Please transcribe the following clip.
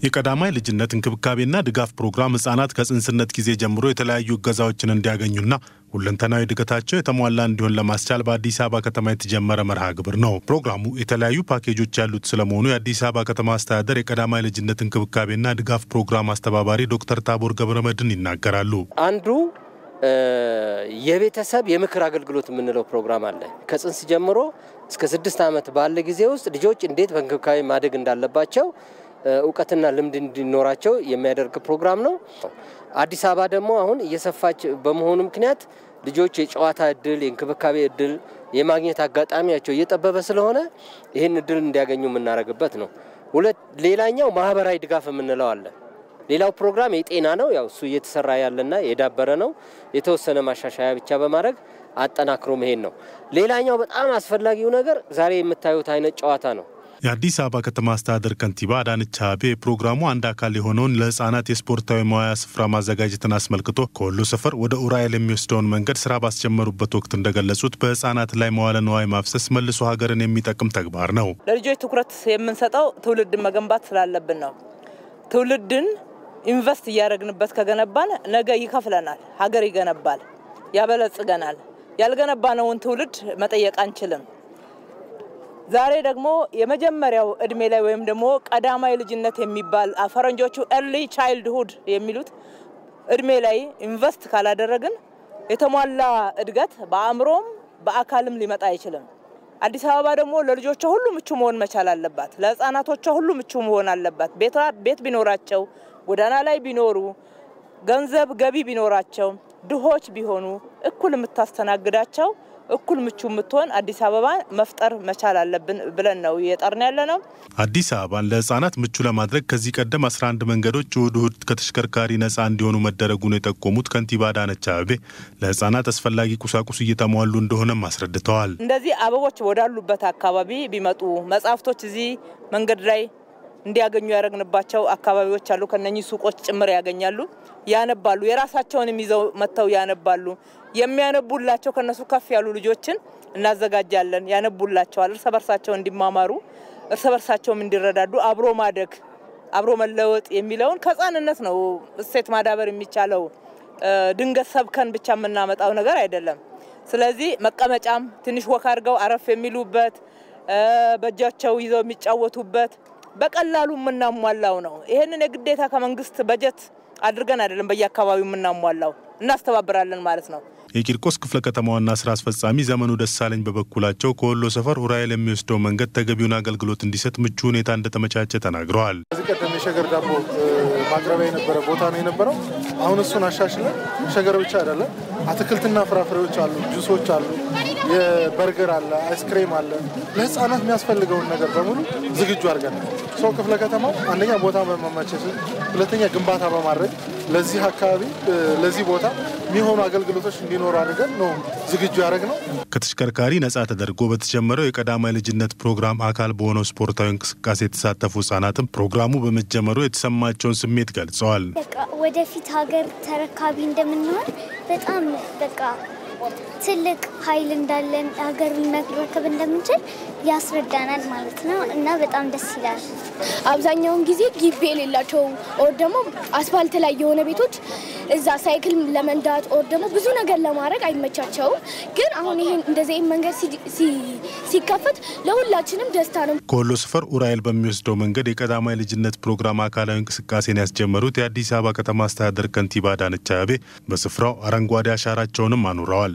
የቀዳማይ ልጅነት እንክብካቤና ድጋፍ ፕሮግራም ህጻናት ከጽንስነት ጊዜ ጀምሮ የተለያዩ እገዛዎችን እንዲያገኙና ሁለንተናዊ እድገታቸው የተሟላ እንዲሆን ለማስቻል በአዲስ አበባ ከተማ የተጀመረ መርሃ ግብር ነው። ፕሮግራሙ የተለያዩ ፓኬጆች ያሉት ስለመሆኑ የአዲስ አበባ ከተማ አስተዳደር የቀዳማይ ልጅነት እንክብካቤና ድጋፍ ፕሮግራም አስተባባሪ ዶክተር ታቦር ገብረመድህን ይናገራሉ። አንዱ የቤተሰብ የምክር አገልግሎት የምንለው ፕሮግራም አለ። ከጽንስ ጀምሮ እስከ ስድስት ዓመት ባለ ጊዜ ውስጥ ልጆች እንዴት በእንክብካቤ ማደግ እንዳለባቸው እውቀትና ልምድ እንዲኖራቸው የሚያደርግ ፕሮግራም ነው። አዲስ አበባ ደግሞ አሁን እየሰፋች በመሆኑ ምክንያት ልጆች የጨዋታ እድል፣ የእንክብካቤ እድል የማግኘት አጋጣሚያቸው እየጠበበ ስለሆነ ይህን እድል እንዲያገኙ የምናደርግበት ነው። ሁለት ሌላኛው ማህበራዊ ድጋፍ የምንለው አለ። ሌላው ፕሮግራም የጤና ነው። ያው እሱ እየተሰራ ያለና የዳበረ ነው። የተወሰነ ማሻሻያ ብቻ በማድረግ አጠናክሮ መሄድ ነው። ሌላኛው በጣም አስፈላጊው ነገር ዛሬ የምታዩት አይነት ጨዋታ ነው። የአዲስ አበባ ከተማ አስተዳደር ከንቲባ አዳነች አቤቤ የፕሮግራሙ አንድ አካል የሆነውን ለህፃናት የስፖርታዊ መዋያ ስፍራ ማዘጋጀትን አስመልክቶ ከወሎ ሰፈር ወደ ኡራኤል የሚወስደውን መንገድ ስራ ባስጀመሩበት ወቅት እንደገለጹት በህፃናት ላይ መዋለ ንዋይ ማፍሰስ መልሶ ሀገርን የሚጠቅም ተግባር ነው። ለልጆች ትኩረት የምንሰጠው ትውልድን መገንባት ስላለብን ነው። ትውልድን ኢንቨስት እያደረግንበት ከገነባን ነገ ይከፍለናል፣ ሀገር ይገነባል፣ ያበለጽገናል። ያልገነባነውን ትውልድ መጠየቅ አንችልም። ዛሬ ደግሞ የመጀመሪያው እድሜ ላይ ወይም ደግሞ ቀዳማይ ልጅነት የሚባል ፈረንጆቹ ኤርሊ ቻይልድሁድ የሚሉት እድሜ ላይ ኢንቨስት ካላደረግን የተሟላ እድገት በአእምሮም በአካልም ሊመጣ አይችልም። አዲስ አበባ ደግሞ ለልጆቿ ሁሉ ምቹ መሆን መቻል አለባት። ለህፃናቶቿ ሁሉ ምቹ መሆን አለባት። ቤት ቢኖራቸው፣ ጎዳና ላይ ቢኖሩ፣ ገንዘብ ገቢ ቢኖራቸው፣ ድሆች ቢሆኑ እኩል የምታስተናግዳቸው እኩል ምቹ የምትሆን አዲስ አበባ መፍጠር መቻል አለብን ብለን ነው እየጠርን ያለ ነው። አዲስ አበባን ለህጻናት ምቹ ለማድረግ ከዚህ ቀደም 11 መንገዶች እሁድ እሁድ ከተሽከርካሪ ነፃ እንዲሆኑ መደረጉን የጠቆሙት ከንቲባ አዳነች አቤቤ ለህጻናት አስፈላጊ ቁሳቁስ እየተሟሉ እንደሆነም አስረድተዋል። እንደዚህ አበቦች ወዳሉበት አካባቢ ቢመጡ መጽሐፍቶች እዚህ መንገድ ላይ እንዲያገኙ ያደረግንባቸው አካባቢዎች አሉ። ከነኚህ ሱቆች ጭምር ያገኛሉ፣ ያነባሉ። የራሳቸውንም ይዘው መጥተው ያነባሉ። የሚያነቡላቸው ከነሱ ከፍ ያሉ ልጆችን እናዘጋጃለን። ያነቡላቸዋል። እርስ በርሳቸው እንዲማማሩ፣ እርስ በርሳቸውም እንዲረዳዱ፣ አብሮ ማደግ፣ አብሮ መለወጥ የሚለውን ከህፃንነት ነው እሴት ማዳበር የሚቻለው። ድንገት ሰብከን ብቻ የምናመጣው ነገር አይደለም። ስለዚህ መቀመጫም ትንሽ ወክ አድርገው አረፍ የሚሉበት በእጃቸው ይዘው የሚጫወቱበት በቀላሉ የምናሟላው ነው። ይህንን የግዴታ ከመንግስት በጀት አድርገን አይደለም በየአካባቢው የምናሟላው፣ እናስተባብራለን ማለት ነው። የቂርቆስ ክፍለ ከተማ ዋና ስራ አስፈጻሚ ዘመኑ ደሳለኝ በበኩላቸው ከወሎ ሰፈር ኡራኤል የሚወስደው መንገድ ተገቢውን አገልግሎት እንዲሰጥ ምቹ ሁኔታ እንደተመቻቸ ተናግረዋል። ከዚህ ቀደም የሸገር ዳቦ ማቅረቢያ የነበረ ቦታ ነው የነበረው። አሁን እሱን አሻሽለን ሸገር ብቻ አይደለም፣ አትክልትና ፍራፍሬዎች አሉ፣ ጁሶች አሉ፣ የበርገር አለ፣ አይስክሬም አለ። ለህፃናት የሚያስፈልገውን ነገር በሙሉ ዝግጁ አድርገን ሰው ክፍለ ከተማው አንደኛ ቦታ በማመቻቸት ሁለተኛ ግንባታ በማድረግ ለዚህ አካባቢ ለዚህ ቦታ የሚሆኑ አገልግሎቶች እንዲኖሩ አድርገን ነው ዝግጁ ያደረግ ነው። ከተሽከርካሪ ነጻ ተደርጎ በተጀመረው የቀዳማይ ልጅነት ፕሮግራም አካል በሆነው ስፖርታዊ እንቅስቃሴ የተሳተፉ ህጻናትም ፕሮግራሙ በመጀመሩ የተሰማቸውን ስሜት ገልጸዋል። ወደፊት ሀገር ተረካቢ እንደምንሆን በጣም በቃ ትልቅ ኃይል እንዳለን ሀገሩን መረከብ እንደምንችል ያስረዳናል ማለት ነው እና በጣም ደስ ይላል። አብዛኛውን ጊዜ ግቢ የሌላቸው ኦር ደግሞ አስፋልት ላይ የሆነ ቤቶች እዛ ሳይክል ለመንዳት ኦር ደግሞ ብዙ ነገር ለማድረግ አይመቻቸውም። ግን አሁን ይሄን እንደዚህ መንገድ ሲከፈት ለሁላችንም ደስታ ነው። ከወሎ ሰፈር ኡራኤል በሚወስደው መንገድ የቀዳማይ ልጅነት ፕሮግራም አካላዊ እንቅስቃሴን ያስጀመሩት የአዲስ አበባ ከተማ አስተዳደር ከንቲባ አዳነች አቤቤ በስፍራው አረንጓዴ አሻራቸውንም አኑረዋል።